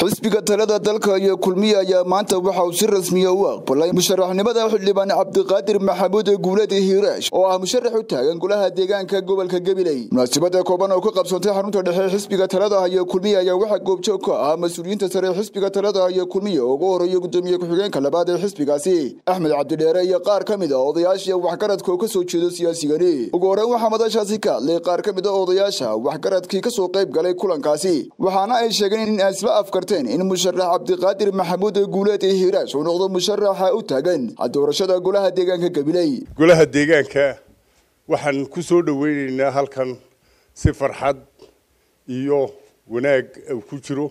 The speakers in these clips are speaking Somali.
xisbiga talada dalka iyo kulmiye ayaa maanta waxa uu si rasmiya u aqbalay musharaxnimada xildhibaan cabdiqaadir maxamuud guuled hiiraash oo ah musharax u taagan golaha deegaanka gobolka gabiley munaasabada kooban oo ka qabsantay xarunta dhexe xisbiga talada iyo kulmiye ayaa waxaa goobjoog ka ah mas-uuliyiinta sare xisbiga talada iyo kulmiye oo ugu horeeya gudoomiye ku-xigeenka labaad ee xisbigaasi axmed cabdidheere iyo qaar ka mid a odayaasha waxgaradka oo kasoo jeedo siyaasigani ugu horeyn waxaa madashaasi ka hadlay qaar ka mid a odayaasha waxgaradkii kasoo qayb galay kulankaasi waxaana ay sheegeen in isla afkarteen in musharax cabdiqaadir maxamuud guuleed hiiraash uu noqdo musharaxa u taagan doorashada golaha deegaanka gabiley golaha deegaanka waxaan ku soo dhaweyneynaa halkan si farxad iyo wanaag ku jiro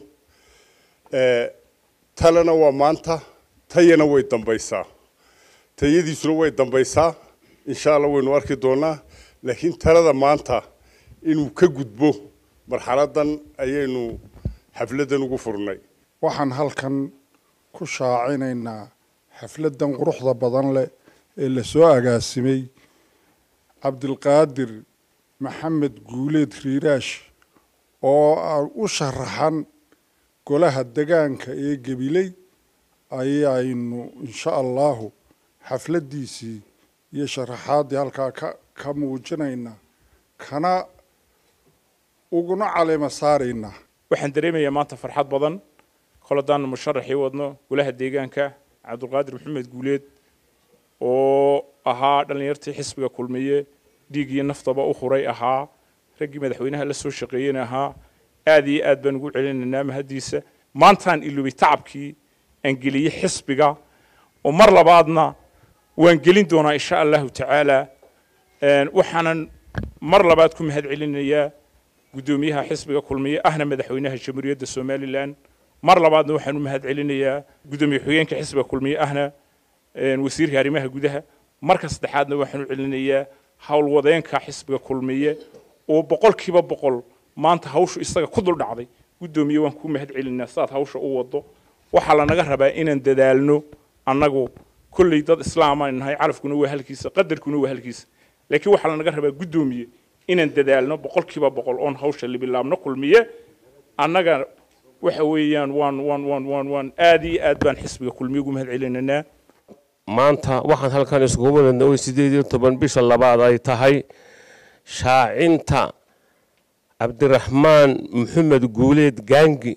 talena waa maanta tayana way dambaysaa tayadiisuna way dambaysaa insha allah waynu arki doonaa laakiin talada maanta inuu ka gudbo marxaladan ayaynu xafladan ugu furnay waxaan halkan ku shaacinaynaa xafladan quruxda badan leh ee lasoo agaasimay cabdilqaadir maxamed guuleed riiraash oo u sharaxan golaha degaanka ee gabiley ayaynu insha allahu xafladdiisii iyo sharaxaaddii halkaa ka ka muujinaynaa kana uguna caleema saaraynaa waxaan dareemayaa maanta farxad badan koladaan musharaxii wadno golaha deegaanka cabdulqaadir maxamed guuleed oo ahaa dhallinyartii xisbiga kulmiye dhiig iyo naftaba u huray ahaa raggii madaxweynaha la soo shaqeeyena ahaa aad iyo aad baan ugu celinaynaa mahaddiisa maantaan ilubay tacabkii aan geliyey xisbiga oo mar labaadna waan gelin doonaa insha allahu tacaala waxaanan mar labaad ku mahad celinayaa guddoomiyaha xisbiga kulmiye ahna madaxweynaha jamhuuriyadda somalilan mar labaadna waxaan u mahad celinayaa guddoomiye xigeenka xisbiga kulmiye ahna wasiirka arrimaha gudaha marka saddexaadna waxaan u celinayaa howlwadeenka xisbiga kulmiye oo boqolkiiba boqol maanta hawshu isaga ku dul dhacday guddoomiye waan kuu mahad celinaa sidaad hawsha u wado waxaa lanaga rabaa inaan dadaalno annagu kolley dad islaamaan nahay calafkuna waa halkiisa qadarkuna waa halkiisa laakiin waxaa lanaga rabaa guddoomiye inaan dadaalno boqolkiiba boqol oon hawsha libilaabno kulmiye annaga waxa weeyaan waan waan waan waan waan aad iyo aad baan xisbiga kulmiye ugu mahad celinaynaa maanta waxaan halkan iskugu wadadna way sideed iyo toban bisha labaad ay tahay shaacinta cabdiraxmaan maxamed guuleed gaangi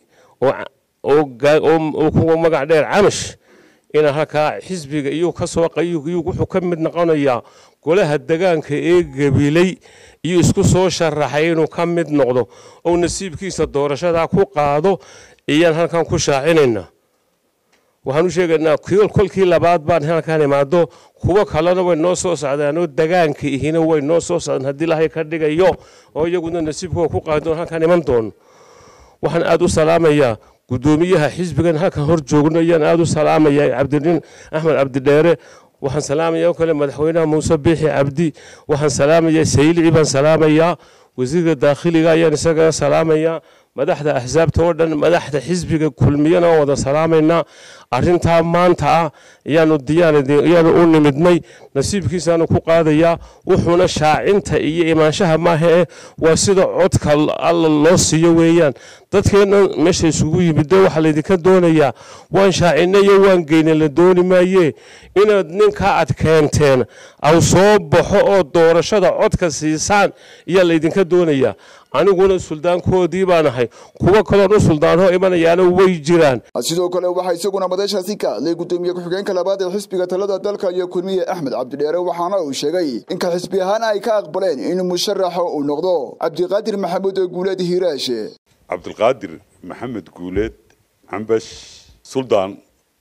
oo kuwa magac dheer camash inaan halkaa xisbiga iyuu ka soo wuxuu ka mid noqonayaa golaha degaanka ee gabiley iyo isku soo sharaxay inuu ka mid noqdo oo nasiibkiisa doorashadaa ku qaado iyaan halkan ku shaacinaynaa waxaan u sheegaynaa kolkii labaad baan halkaan imaado kuwo kalena way noo soo socdaan oo degaanka ihina way noo soo socdaan haddii ilaahay ka dhigayo oo iyaguna nasiibkooda ku qaadi doon halkaan iman doono waxaan aada u salaamayaa guddoomiyaha xisbigan halkan hor joogno ayaan aada u salaamayaa cabdinin axmed cabdidheere waxaan salaamayaa oo kale madaxweynaha muuse biixi cabdi waxaan salaamayaa saylici baan salaamayaa wasiirka daakhiliga ayaan isagana salaamayaa madaxda axsaabta oo dhan madaxda xisbiga kulmiyana oo wada salaamaynaa arrintaa maanta ah ayaanu diyaarayaanu u nimidnay nasiibkiisaanu ku qaadayaa wuxuuna shaacinta iyo imaanshaha maaha eh waa sida codka alla loo siiyo weeyaan dadkeenna meesha isugu yimid waxaa laydinka doonayaa waan shaacinayo waan geyna la dooni maaye inaad ninka aad keenteen aw soo baxo oo doorashada codka siisaan ayaa laydinka doonayaa aniguna suldaankoodii baan ahay kuwo kaloon u suldaanho imanayaana way jiraan sidoo kale waxaa isaguna madashaasi ka hadlay guddoomiye ku-xigeenka labaad ee xisbiga talada dalka iyo kulmiye axmed cabdidheere waxaana uu sheegay inka xisbi ahaan ay ka aqbaleen in musharaxa uu noqdo cabdiqaadir maxamuud guuleed hiiraashe cabdilqaadir maxamed guuleed cambash suldaan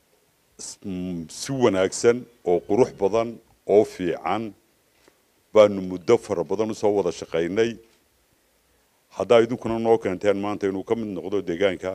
si wanaagsan oo qurux badan oo fiican baanu muddo fara badan usoo wada shaqaynay haddaa idinkuna noo keenteen maanta inuu ka mid noqdo deegaanka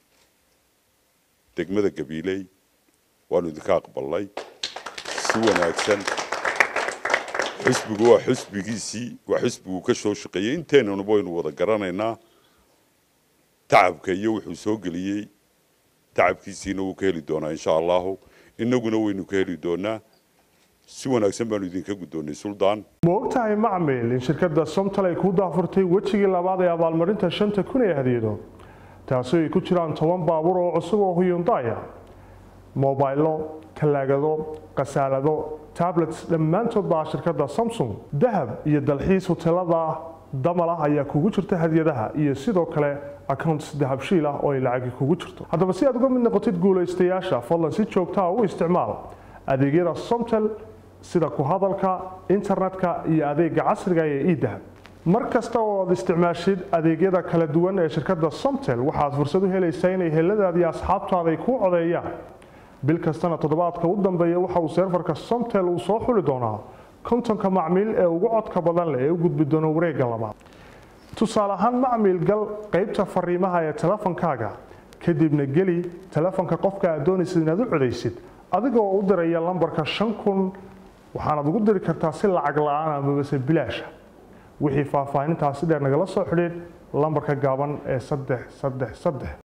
degmada gabiiley waanu idinka aqbalnay si wanaagsan xisbigu waa xisbigiisii waa xisbigu ka soo shaqeeyey inteennanaba waynu wada garanaynaa tacabka iyo wuxuu soo geliyey tacabkiisiina wuu ka heli doonaa insha allahu innaguna waynu ka heli doonaa si wanaagsan baanu idinka guddoonnay suldaan ma ogtahay macmil in shirkadda somtal ay kuu daafurtay wejigii labaad ee abaalmarinta shanta kun ee hadiyado taasi ay ku jiraan toban baabuur oo cusub oo huyundaya mobaylo talaagado khasaalado tablets dhammaantood baa shirkadda samsung dahab iyo dalxiis hotelada damal ah ayaa kugu jirta hadiyadaha iyo sidoo kale accounts dahabshiil ah oo ay lacagi kugu jirto haddaba si aad uga mid noqotid guulaystayaasha fadlan si joogtaa u isticmaal adeegyada somtel sida ku hadalka internetka iyo adeega casriga ee edahab mar kasta oo aad isticmaashid adeegyada kala duwan ee shirkadda somtel waxaad fursad u helaysaa inay heladaadi asxaabtaada ay kuu codeeyaan bil kastana toddobaadka u dambeeya waxa uu seerfarka somtel uu soo xuli doonaa kontonka macmiil ee ugu codka badan leh ee u gudbi doona wareegga labaad tusaale ahaan macmiil gal qaybta fariimaha ee telefonkaaga kadibna geli telefonka qofka aad doonaysid inaad u codaysid adigoo u diraya lambarka shan kun waxaanaad ugu diri kartaa si lacag la-aan amabase bilaasha wixii faahfaahintaasi dheer nagala soo xidhiid lambarka gaaban ee saddex saddex saddex